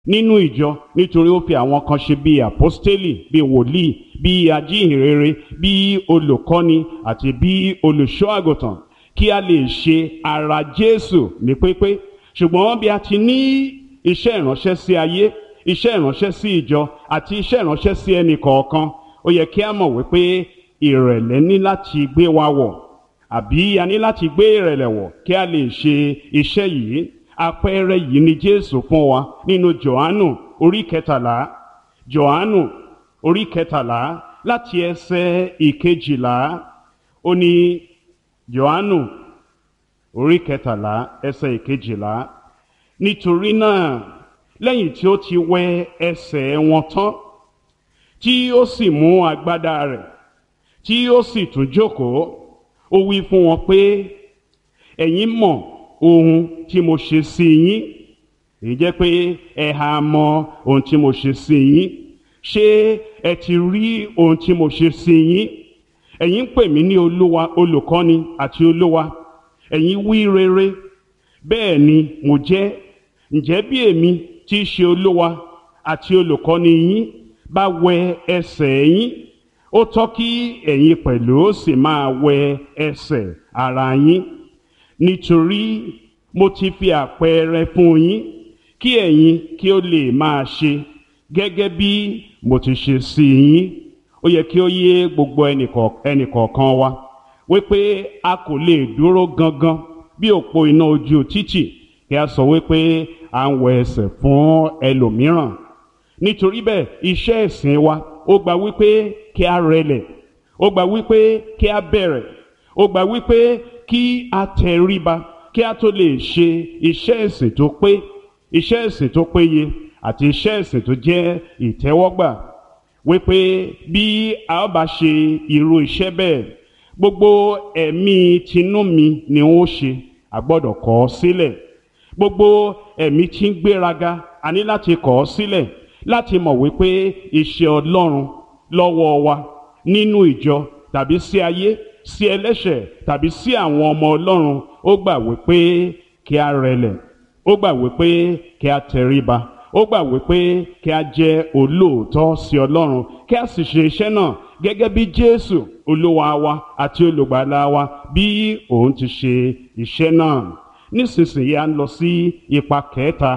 nínú ìjọ nítorí ó fi àwọn kan ṣe bíi àpọ́stélì bíi wòlíì bíi ajíhìnrere bíi olùkọ́ni àti bíi olùṣọ́ àgùntàn kí a lè ṣe ara Jésù ní pípé ṣùgbọ́n bí a ti ní iṣẹ́ ìránṣẹ́ sí ayé iṣẹ́ ìránṣẹ́ sí ìjọ àti iṣẹ́ ìránṣẹ́ sí ẹnì kọ̀ọ̀kan ó yẹ kí a mọ̀ wípé ìrẹ̀lẹ̀ ní láti gbé wa wọ̀ àbí a ní láti gbé ìrẹ̀lẹ̀ wọ̀ kí a lè ṣe iṣẹ́ yìí àpẹẹrẹ yìí ni Jésù fún wa nínú Jòhánù orí kẹtàlá Jòhánù orí kẹtàlá láti ẹsẹ̀ ìkejìlá ó ní Jòhánù orí kẹtàlá ẹsẹ̀ ìkejìlá nítorí náà lẹ́yìn tí ó ti wẹ ẹsẹ̀ wọn tán tí ó sì mú agbádá rẹ̀ tí ó sì tún jókòó ó wí fún wọn pé ẹ̀yin mọ̀ ohun tí mo ṣe sí yín èyí jẹ́ pé ẹ ha mọ̀ ohun tí mo ṣe sí yín ṣé ẹ ti rí ohun tí mo ṣe sí yín ẹ̀yin ń pè mí ní olúwa olùkọ́ni àti olúwa ẹ̀yin wí rere bẹ́ẹ̀ ni mo jẹ́ ǹjẹ́ bí èmi tí í ṣe olúwa àti olùkọ́ni yín bá wẹ ẹsẹ̀ yín ó tọ́ kí ẹ̀yin pẹ̀lú sì máa wẹ ẹsẹ̀ ara yín nítorí mo ti fi àpẹẹrẹ fún yín kí ẹ̀yin kí ó lè máa ṣe gẹ́gẹ́ bí mo ti ṣe sí yín ó yẹ kí ó yé gbogbo ẹnìkọ̀ọ̀kan wa wípé a kò lè dúró gangan bí òpó iná ojú títì kí a sọ wípé à ń wẹ ẹsẹ̀ fún ẹlòmíràn nítorí bẹ́ẹ̀ iṣẹ́ ìsìn wa ó gba wípé kí a rẹlẹ̀ ó gba wípé kí a bẹ̀rẹ̀ ó gba wípé kí a tẹríba kí a tó lè ṣe iṣẹ́ ìsìn tó pé iṣẹ́ ìsìn tó péye àti iṣẹ́ ìsìn tó jẹ́ ìtẹ́wọ́gbà wípé bí a ó bá ṣe irú iṣẹ́ bẹ́ẹ̀ gbogbo ẹ̀mí tinú mi ni ó ṣe a gbọ́dọ̀ kọ̀ ọ́ sílẹ̀ gbogbo ẹ̀mí tí ń gbéraga a ní láti kọ̀ ọ́ sílẹ̀ láti mọ̀ wípé iṣẹ́ Ọlọ́run lọ́wọ́ wa nínú ìjọ tàbí sí ayé sí ẹlẹ́ṣẹ̀ tàbí sí àwọn ọmọ Ọlọ́run ó gbà wípé kí a rẹlẹ̀ ó gbà wípé kí a tẹríba ó gbà wípé kí a jẹ́ olóòótọ́ sí Ọlọ́run kí a sì ṣe iṣẹ́ náà gẹ́gẹ́ bí Jésù olúwa wa àti olùgbàlà wa bí òun ti ṣe iṣẹ́ náà nísinsìnyí a ń lọ sí ipa kẹta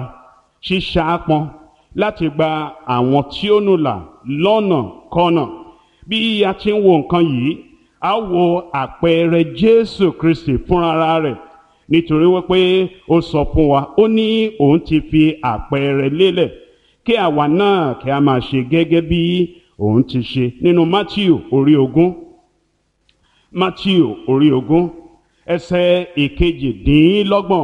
ṣíṣàápọn láti gba àwọn tí ó nù là lọ́nà kọ́nà bí a ti ń wo nǹkan yìí a wo àpẹẹrẹ Jésù Kristi fúnra rẹ̀ nítorí wípé ó sọ fún wa ó ní òun ti fi àpẹẹrẹ lélẹ̀ kí àwa náà kí a máa ṣe gẹ́gẹ́ bí òun ti ṣe nínú Matthew orí ogún Matthew orí ogún ẹsẹ̀ ìkejìdínlọ́gbọ̀n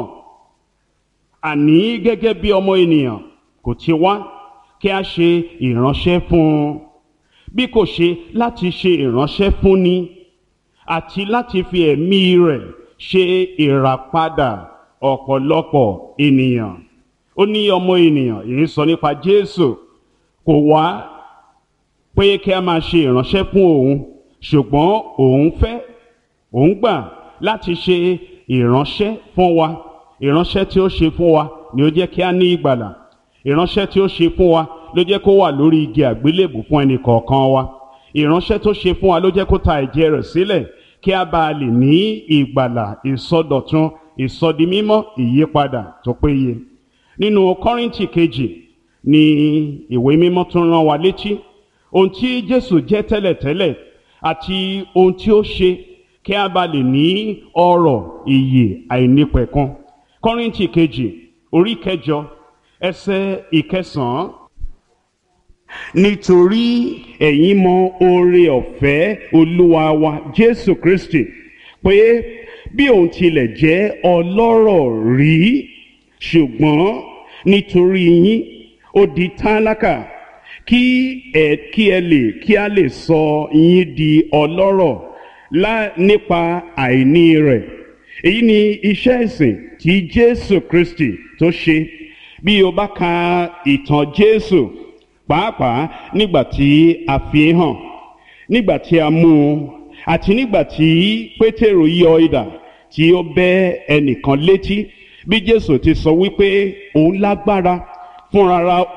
àní gẹ́gẹ́ bí ọmọ ènìyàn kò ti wá kí a ṣe ìránṣẹ́ fún un bí kò ṣe láti ṣe ìránṣẹ́ fún ni àti láti fi ẹ̀mí rẹ̀ ṣe ìràpadà ọ̀pọ̀lọpọ̀ ènìyàn ó ní ọmọ ènìyàn èyí sọ nípa Jésù kò wá pé kí a máa ṣe ìránṣẹ́ fún òun ṣùgbọ́n òun fẹ́ òun gbà láti ṣe ìránṣẹ́ fún wa ìránṣẹ́ tí ó ṣe fún wa ni ó jẹ́ kí a ní ìgbàlà ìránṣẹ́ tí ó ṣe fún wa ló jẹ́ kó wà lórí igi àgbélébù fún ẹnì kọ̀ọ̀kan wa ìránṣẹ́ tó ṣe fún wa ló jẹ́ kó ta ẹ̀jẹ̀ rẹ̀ sílẹ̀ kí a bá lè ní ìgbàlà ìsọdọ̀tun ìsọdimímọ́ ìyípadà tó péye nínú Kọ́ríńtì kejì ni ìwé mímọ́ tún rán wa létí ohun tí Jésù jẹ́ tẹ́lẹ̀tẹ́lẹ̀ àti ohun tí ó ṣe kí a bá lè ní ọrọ̀ ìyè àìnípẹ̀kun Kọ́ríńtì kejì orí kẹjọ ẹsẹ̀ ìkẹsàn-án nítorí ẹ̀yin mọ oore ọ̀fẹ́ olúwa wa jésù kristi pé bí òun tilẹ̀ jẹ́ ọlọ́rọ̀ rí ṣùgbọ́n nítorí yín ó di tálákà kí ẹ kí ẹ lè kí a lè sọ yín di ọlọ́rọ̀ lá nípa àìní rẹ̀ èyí ni iṣẹ́ ìsìn tí jésù kristi tó ṣe bí o bá ka ìtàn jésù pàápàá nígbà tí a fi hàn nígbà tí a mú un àti nígbà tí pétérù yọ idà tí ó bẹ́ ẹnìkan létí bí jésù ti sọ wípé òun lágbára fúnra